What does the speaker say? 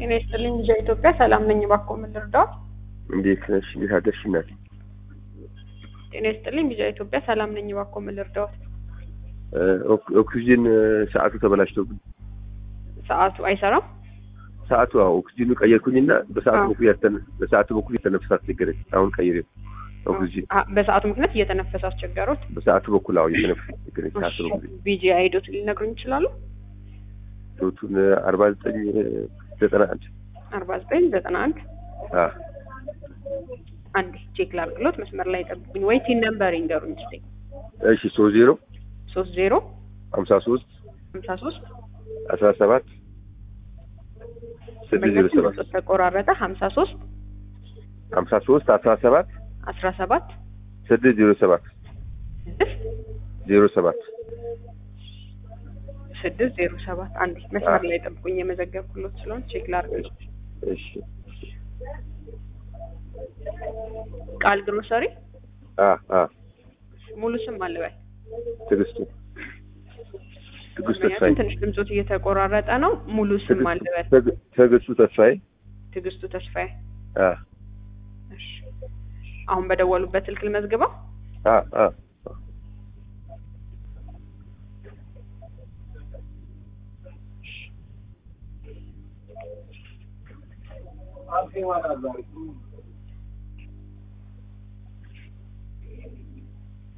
ጤና ይስጥልኝ ልጅ ኢትዮጵያ ሰላም ነኝ። እባክዎ ምን ልርዳዎት? እንዴት ነሽ? እንዴት አደርሽ እናቴ? ጤና ይስጥልኝ ልጅ ኢትዮጵያ ሰላም ነኝ። እባክዎ ምን ልርዳዎት? ኦክ- ኦክሲጅን ሰዓቱ ተበላሽቶብኝ ሰዓቱ አይሰራም። ሰዓቱ አዎ ኦክሲጅኑ ቀየርኩኝና በሰዓቱ አዎ። በኩል ያተነ በሰዓቱ በኩል የተነፍስ አስቸገረኝ። አሁን ቀይሬው ኦክሲጅን አ- በሰዓቱ ምክንያት እየተነፈሰ አስቸገሩት። በሰዓቱ በኩል አዎ የተነፍስ አስቸገረኝ። ሰዓቱ በኩል ቢጂ አይዶት ሊነግሩኝ ይችላሉ? ዶቱን አርባ ዘጠኝ ዘጠና አንድ አርባ ዘጠኝ ዘጠና አንድ አ አንድ ቼክ ላድርግሎት። መስመር ላይ ጠብቁኝ። ወይ ቲን ነምበር ይንገሩኝ እስኪ። እሺ ሶስት ዜሮ ሶስት ዜሮ ሀምሳ ሶስት ሀምሳ ሶስት አስራ ሰባት ስድስት ዜሮ ሰባት ተቆራረጠ። ሀምሳ ሶስት ሀምሳ ሶስት አስራ ሰባት አስራ ሰባት ስድስት ዜሮ ሰባት ስድስት ዜሮ ሰባት ስድስት ዜሮ ሰባት አንድ መስመር ላይ ጠብቁኝ። የመዘገብኩሎት ስለሆነ ቼክ ላድርግ። እሺ ቃል ግሮሰሪ አ አ ሙሉ ስም አለበል ትዕግስቱ ትዕግስቱ ተስፋዬ ምክንያቱም ትንሽ ድምፆት እየተቆራረጠ ነው። ሙሉ ስም አለበል ትዕግስቱ- ትዕግስቱ ተስፋዬ ትዕግስቱ ተስፋዬ። አ እሺ አሁን በደወሉበት ስልክ ልመዝግበው። አ አ